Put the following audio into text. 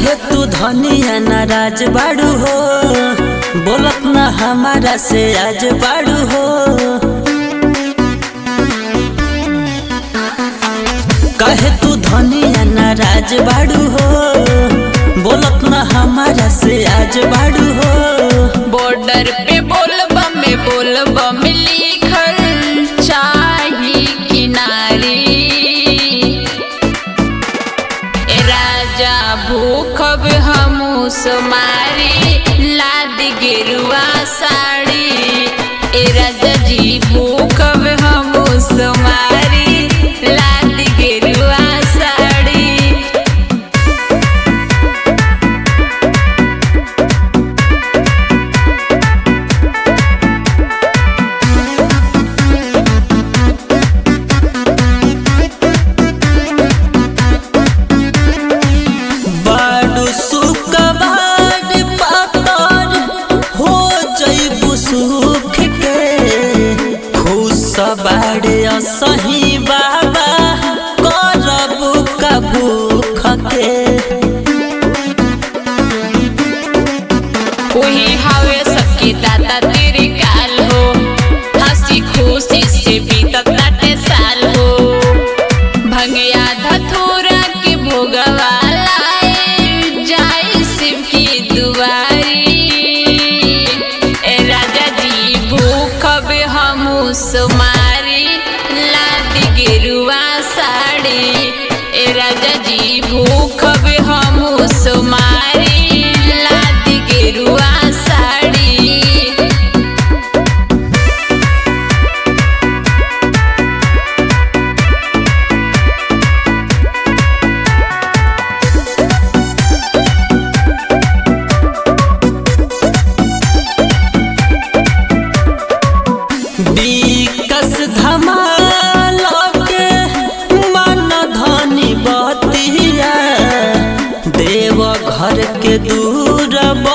काहे तू धनिया नाराज बाड़ू हो बोलत ना हमारा से आज बाड़ू हो काहे तू धनिया नाराज बाड़ू हो बोलत ना हमारा से आज बाड़ू हो बॉर्डर पे बोलबा में बोलबा में लिखल चाही किनारी ए राजा भूखब हमू समारी लाद गिरुआ साड़ी ए राजा जी भूखब हमू समारी लाद गिरुआ साड़ी बाडू सुकबाड पातर हो जइबू सुख के खुश बाड़े असही बाबा करबू का भूख के वही हवे सबके दादा तेरे काल हो हंसी खुशी से बीतत नाटे साल हो भंगिया धतूरा के भोगवा लाए जाए शिव की दुआरी ए राजा जी भूखब हमू सुमारी लाद गिरुआ साड़ी ए राजा जी भूखब हमू सुमारी लाद गिरुआ साड़ी विकस धमाल के मन धनी बतिया देव घर के दूर